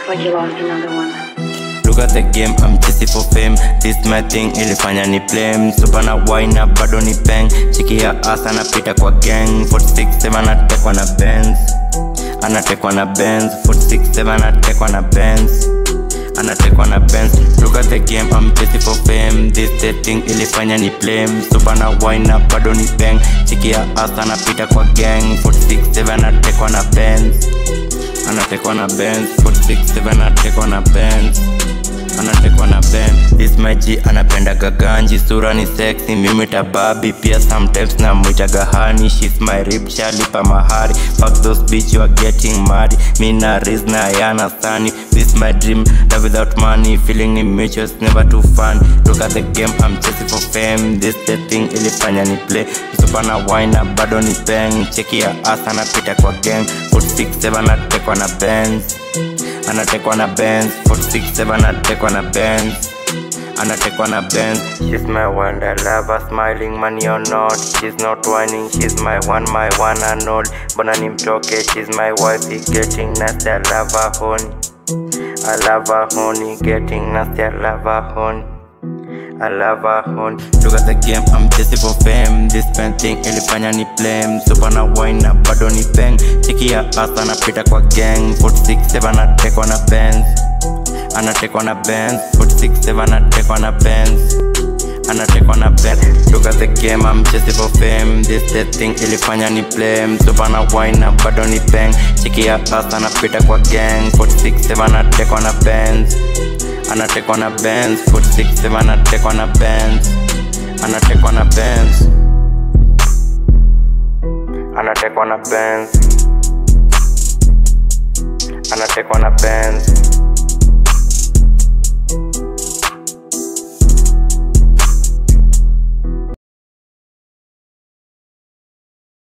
like you lost another one. Look at the game, I'm chasing for fame This my thing, ilifanya ni blame Super na wine na bado ni peng Chiki ya ass anapita kwa gang 467 anatekwa na Benz Anatekwa na Benz 467 anatekwa na Benz anatekwa na Benz Look at the game, I'm chasing for fame This the thing ilifanya ni blame Super na wine na bado ni peng Chiki ya ass anapita kwa gang 467 anatekwa na Benz anatekwa na Benz 467 anatekwa na Benz anatekwa na Benz This my G anapenda gaganji sura ni sexy mimi tababi pia sometimes na mwita gahani she's my rib shalipa mahari fuck those bitch you are getting mad me na riz na yana sani this my dream love without money feeling ni mutual it's never too fun look at the game I'm chasing for fame this the thing ilifanya ni play Msupa na wine na bado ni bang cheki ya ass anapita kwa gang 467 anatekwa na Benz anatekwa na Benz 467 anatekwa na Benz anatekwa na Benz She's my wonder lover smiling money or not She's not whining she's my one my one and all Mbona nimtoke she's my wife getting nasty I love her honey I love her honey getting nasty I love her honey I love her honey Look at the game, I'm chasing for fame This pen thing ilifanya ni blame Super na wine na bado ni bang Chiki ya ass anapita kwa gang 467 anatekwa na Benz Anatekwa na Benz 467 anatekwa na Benz anatekwa na Benz Look at the game, I'm chasing for fame This the thing ilifanya ni blame Super na wine na bado ni bang Chiki ya ass anapita kwa gang 467 anatekwa na Benz anatekwa na Benz 467 anatekwa na Benz anatekwa na Benz anatekwa na Benz anatekwa na Benz